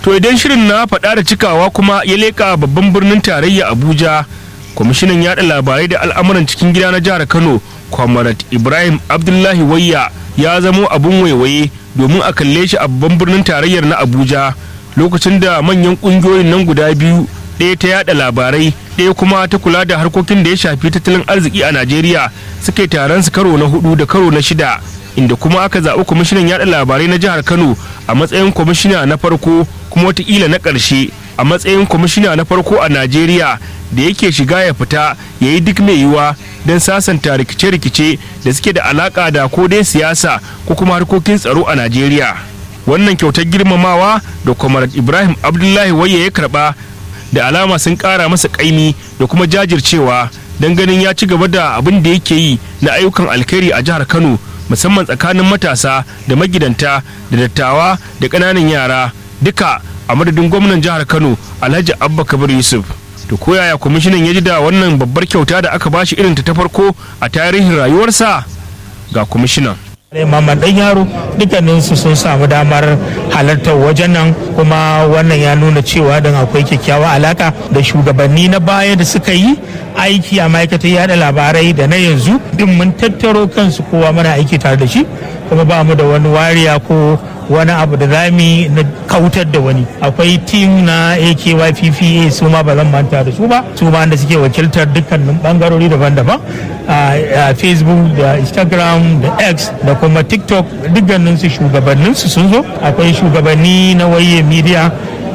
to idan shirin na faɗa da cikawa kuma ya leƙa babban birnin tarayya abuja kwamishinan yaɗa labarai da al'amuran cikin gida na jihar kano kwamarat ibrahim abdullahi wayya ya zamo abun waiwaye domin a kalle shi a babban birnin tarayyar na abuja lokacin da manyan ƙungiyoyin nan guda biyu ɗaya ta yada labarai ɗaya kuma ta kula da harkokin da ya shafi tattalin arziki a najeriya suka yi taron su karo na hudu da karo na shida inda kuma aka zaɓi kwamishinan yada labarai na jihar kano a matsayin kwamishina na farko kuma watakila na ƙarshe a matsayin kwamishina na farko a najeriya da yake shiga ya fita ya yi duk mai yiwuwa don sasanta rikice-rikice da suke da alaka da ko dai siyasa ko kuma harkokin tsaro a najeriya wannan kyautar girmamawa da kwamar ibrahim abdullahi waye ya karba da alama sun kara masa kaimi da kuma jajircewa don ganin ya ci gaba da abin da yake yi na ayyukan alkhairi a jihar kano musamman tsakanin matasa da magidanta da dattawa da ƙananan yara duka a madadin gwamnan jihar kano alhaji abba kabir yusuf to koyaya kwamishinan ya ji da wannan babbar kyauta da aka bashi irin ta farko a tarihin rayuwarsa ga kwamishinan Mamman ɗan yaro dukkaninsu sun samu damar halartar wajen nan kuma wannan ya nuna cewa don akwai kyakkyawa alaka da shugabanni na baya da suka yi aiki a ma'aikatar yada labarai da na yanzu din mun tattaro kansu kowa mana aiki tare da shi kuma ba mu da wani wariya ko wani abu da zami na kautar da wani akwai tim na akyppa su ma ba zan manta da su ba su ma da suke wakiltar dukkanin bangarori daban-daban a facebook da instagram da x da kuma tiktok dukkanin su shugabannin su sun zo akwai shugabanni na waye media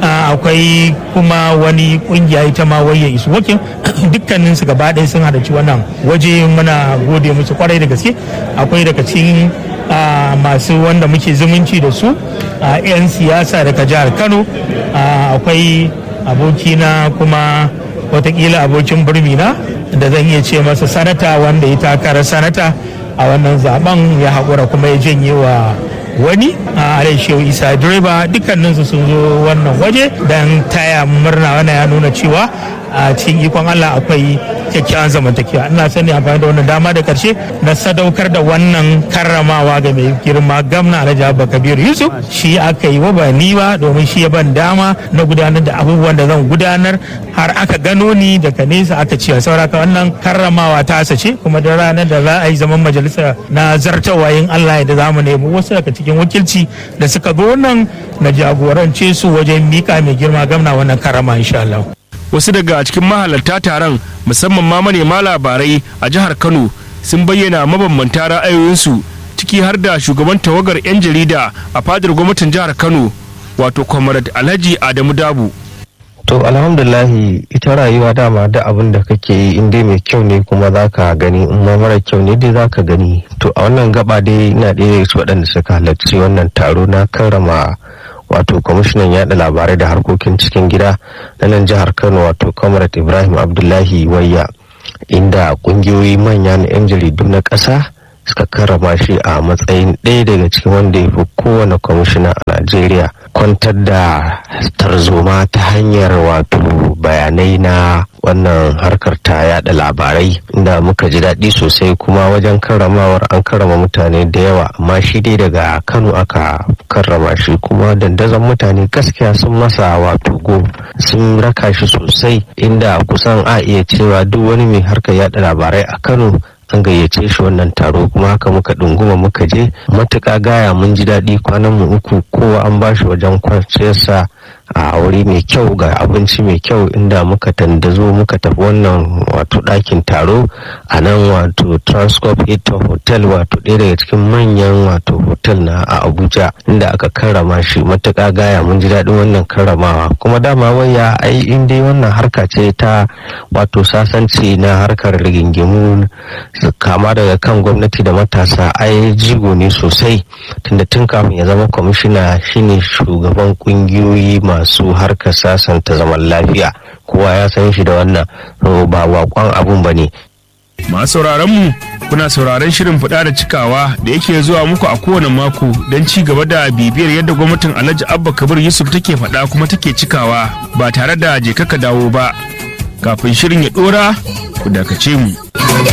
akwai kuma wani kungiya ita ma waye isu wakin dukkanin su gaba ɗaya sun halarci wannan waje muna gode musu kwarai da gaske akwai daga cikin Uh, masu wanda muke zumunci da su uh, 'yan siyasa daga jihar kano uh, akwai abokina kuma watakila abokin birmina da zan iya ce masa sanata wanda ya takara sanata a wannan zaben ya haƙura kuma ya janye wa wani a shehu isa direba dukkaninsu sun zo wannan waje don taya murna wannan ya nuna cewa a cikin ikon allah akwai kyakkyawan zamantakewa ina sani amfani da wannan dama da karshe na sadaukar da wannan karramawa ga mai girma gamna alhaji abba kabiru yusuf shi aka yi wa ba ni ba domin shi ya ban dama na gudanar da abubuwan da zan gudanar har aka gano ni daga nesa aka ce sauraka wannan karramawa ta ce kuma da ranar da za a yi zaman majalisa na zartawa yin allah da za mu nemi wasu daga cikin wakilci da suka zo nan na jagorance su wajen mika mai girma gamna wannan karrama insha Allah. wasu daga cikin mahalarta taron musamman ma manema labarai a jihar kano sun bayyana mabambanta ra'ayoyinsu ciki har da shugaban tawagar 'yan jarida a fadar gwamnatin jihar kano wato comrade alhaji adamu dabu to alhamdulahi ita rayuwa dama da abin da kake yi in dai mai kyau ne kuma za ka gani in ma mara kyau ne dai za ka gani to a wannan gaba dai ina ɗaya waɗanda suka halarci wannan taro na karrama wato kwamishinan yada labarai da harkokin cikin gida na nan jihar kano wato comrade ibrahim abdullahi wayya inda kungiyoyi manya na 'yan jaridu na ƙasa suka karrama shi a matsayin ɗaya daga cikin wanda ya fi kowane kwamishina a najeriya kwantar da tarzoma ta hanyar wato bayanai na wannan harkar ta yada labarai inda muka ji daɗi sosai kuma wajen karramawar an karrama mutane da yawa amma shi dai daga kano aka karrama shi kuma dandazon mutane gaskiya sun masa wato go sun raka shi sosai inda kusan a iya cewa duk wani mai harkar yada labarai a kano an gayyace shi wannan taro kuma haka muka ɗunguma muka je matuƙa gaya mun ji daɗi kwanan mu uku kowa an bashi wajen kwanciyarsa a wuri mai kyau ga abinci mai kyau inda muka tandazo muka tafi wannan wato ɗakin taro a nan wato transcorp hilton hotel wato ɗaya daga cikin manyan wato hotel na a abuja inda aka karrama shi matuƙa gaya mun ji daɗin wannan karramawa kuma dama waya ai in dai wannan harka ce ta wato sasanci na harkar rigingimu kama daga kan gwamnati da matasa ai jigo ne sosai tunda tun kafin ya zama kwamishina shine shugaban kungiyoyi masu harkar sasanta zaman lafiya kowa ya san shi da wannan ba wakon abun ba ne masu sauraron mu kuna sauraron shirin fada da cikawa da yake zuwa muku a kowane mako don ci gaba da bibiyar yadda gwamnatin alhaji abba kabir yusuf take fada kuma take cikawa ba tare da je kaka dawo ba kafin shirin ya dora ku dakace mu